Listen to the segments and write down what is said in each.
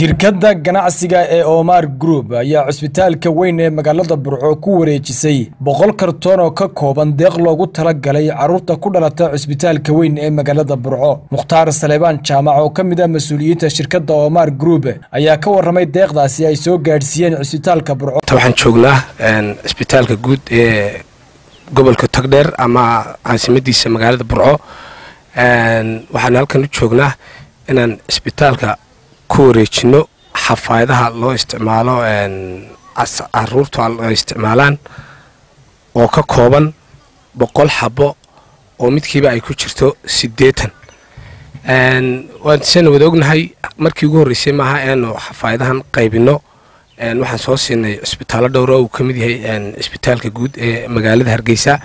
shirkadda ganacsiga ee omar group ayaa cusbitaalka weyn ee magaalada burco ku wareejisay boqol kartoon oo ka kooban deeq loogu talagalay carruurta ku dhalata cusbitaalka weyn ee magaalada burco mukhtaar saleebaan jaamac oo ka mid ah mas-uuliyiinta shirkadda omar group ayaa ka warramay deeqdaasi ay soo gaadhsiiyeen cusbitaalka burco waxaan joognaa cisbitaalka guud ee gobolka togdheer ama caasimadiisa magaalada burco waxaan halkan u joognaa inaan cisbitaalka ku wareejino xafaayadaha loo isticmaalo caruurta ay isticmaalaan oo ka kooban boqol xabo oo midkiiba ay ku jirto siddeetan waansan wada ognahay markii ugu horreysay maaha eanu xafaayadahan qaybino waxaan soo siinay cisbitaallo dhowra uu ka mid yahay cisbitaalka guud ee magaalada hargeysa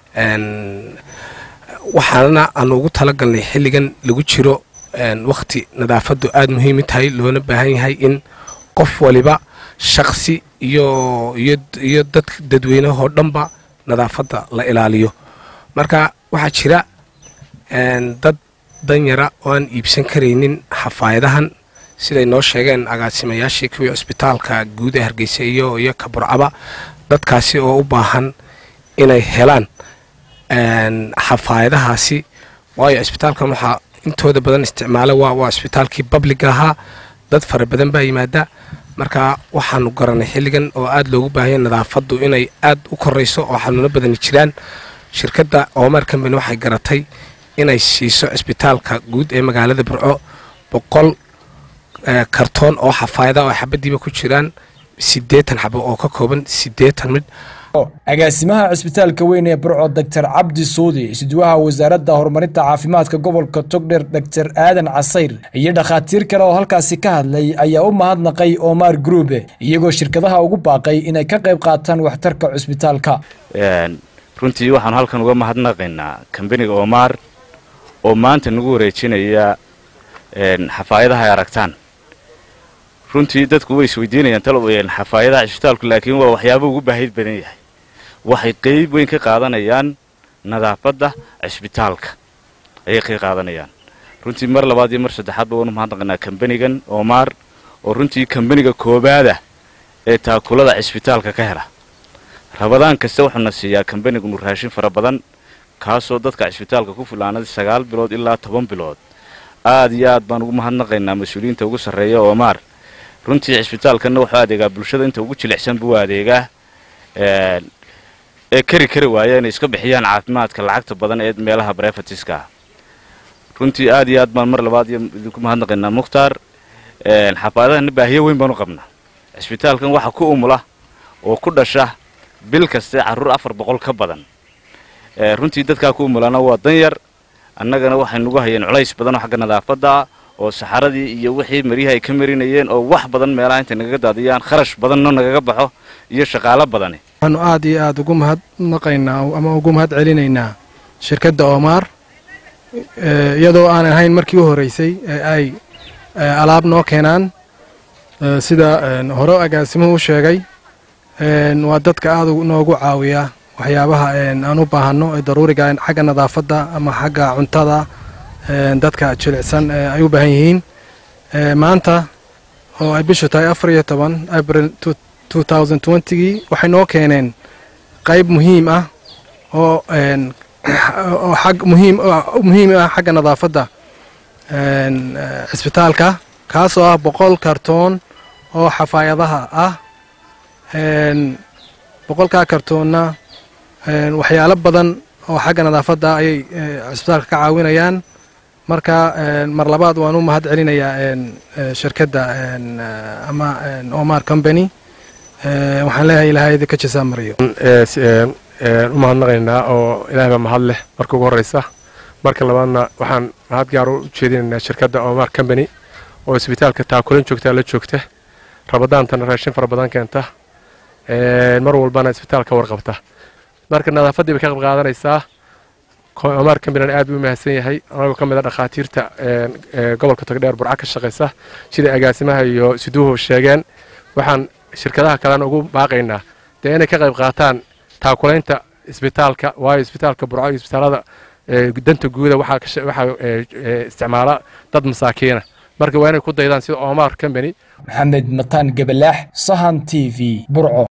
waxaana aanu ugu talagalnay xilligan lagu jiro wakhti nadaafaddu aada muhiimi tahay loona baahan yahay in qof waliba shaksi iyo iyo dad dadweynahoo dhanba nadaafadda la ilaaliyo marka waxaa jira dad danyara oo aan iibsan karaynin xafaayadahan siday noo sheegeen agaasimayaashii kuwii cisbitaalka guud ee hargeysa iyo iyo kaburcaba dadkaasi oo u baahan inay helaan xafaayadahaasi waayo cisbitaalkan waxaa intooda badan isticmaala waa waa cisbitaalkii babliga ahaa dad fara badan baa yimaada marka waxaanu garanay xilligan oo aada loogu baahanya nadaafaddu inay aad u korayso oo xanuuno badani jiraan shirkadda omar combany waxay garatay inay siiso cisbitaalka guud ee magaalada burco boqol kartoon oo xafaayada oo xabadiiba ku jiraan siddeetan xabo oo ka kooban siddeetan midh agaasimaha cisbitaalka weyn ee burco doctor cabdi suudi isduwaha wasaaradda horumarinta caafimaadka gobolka togdher doctor aadan casayr iyo dhakhaatiir kale oo halkaasi ka hadlay ayaa u mahadnaqay omar group iyagoo shirkadaha ugu baaqay inay ka qayb qaataan waxtarka cusbitaalka runtii waxaanu halkan uga mahadnaqaynaa kambaniga omar oo maanta nagu wareejinaya xafaayadaha ay aragtaan runtii dadku way isweydiinayaan talo xafaayadaha cisbitaalku laakiin waa waxyaaba ugu baahid badan yahay waxay qeyb weyn ka qaadanayaan nadaafadda cisbitaalka ayay ka qaadanayaan runtii mar labaad iyo mar saddexaadba waanu mahadnaqaynaa kambanigan omar oo runtii kambaniga koobaada ee taakulada cisbitaalka ka hela rabadaan kasta wuxuuna siiyaa kambanigunu raashin fara badan kaasoo dadka cisbitaalka ku filaanaday sagaal bilood ilaa toban bilood aad iyo aad baan ugu mahadnaqaynaa mas-uuliyiinta ugu sarreeya omar runtii cisbitaalkanna wuxuu adeegaa bulshada inta ugu jilicsan buu adeegaa ee kari kari waaya inay iska bixiyaan caafimaadka lacagta badan ee meelaha brefatiska ah runtii aad iyo aad baan mar labaad iyo idinku mahadnaqaynaa mukhtaar xafaadahana baahiyo weyn baan u qabnaa cisbitaalkan waxa ku umula oo ku dhasha bil kaste carruur afar boqol ka badan runtii dadkaa ku umulana waa danyar annagana waxay nagu hayeen culays badan oo xagga nadaafadda oo saxaradii iyo wixii maryaha ay ka marinayeen oo wax badan meelaha intay nagaga daadiyaan kharash badanno nagaga baxo iyo shaqaalo badani waxaanu aad iyo aad ugu mahadnaqaynaa ama ugu mahad celinaynaa shirkadda omar iyadoo aanan ahayn markii u horreysay ee ay alaab noo keenaan sida hore agaasimuhu u sheegay waa dadka aad noogu caawiya waxyaabaha aan u baahanno ee daruuriga xagga nadaafadda ama xagga cuntada dadka jilicsan ay u baahan yihiin maanta oo ay bishu tahay afar iyo toban abril gii waxay noo keeneen qayb muhiim ah oo muhiim ah xagga nadaafadda cisbitaalka kaasoo ah boqol kartoon oo xafaayadaha ah boqolkaa kartoonna waxyaalo badan oo xagga nadaafadda ayay cisbitaalka ka caawinayaan marka mar labaad waan u mahad celinayaa shirkadda ama omar combany waxaan leeyahay ilahay idinka jasaa mariyo u mahadnaqaynaa oo ilahay baa mahad leh marka ugu horreysa marka labaadna waxaan mahad gaar u jeedinaynaa shirkadda omar combany oo isbitaalka taakulan joogtaa la joogta rabadaantana raashin fara badan keenta mar walbana isbitaalka warqabta marka nadaafaddii bay ka qayb qaadanaysaa omar combanyna aad buu u mahadsan yahay anagoo ka mid a dhakhaatiirta gobolka togdheer burca ka shaqaysa siday agaasimaha iyo siduuhu sheegeen waxaan shirkadaha kalena ugu baaqaynaa dee inay ka qayb qaataan taakulaynta isbitaalka waayo isbitaalka burco iyo isbitaalada danta guuda waxaa isticmaala dad masaakiina marka waa inay ku daydaan sida omar company maxamed mataan gabalaax sahan t v burco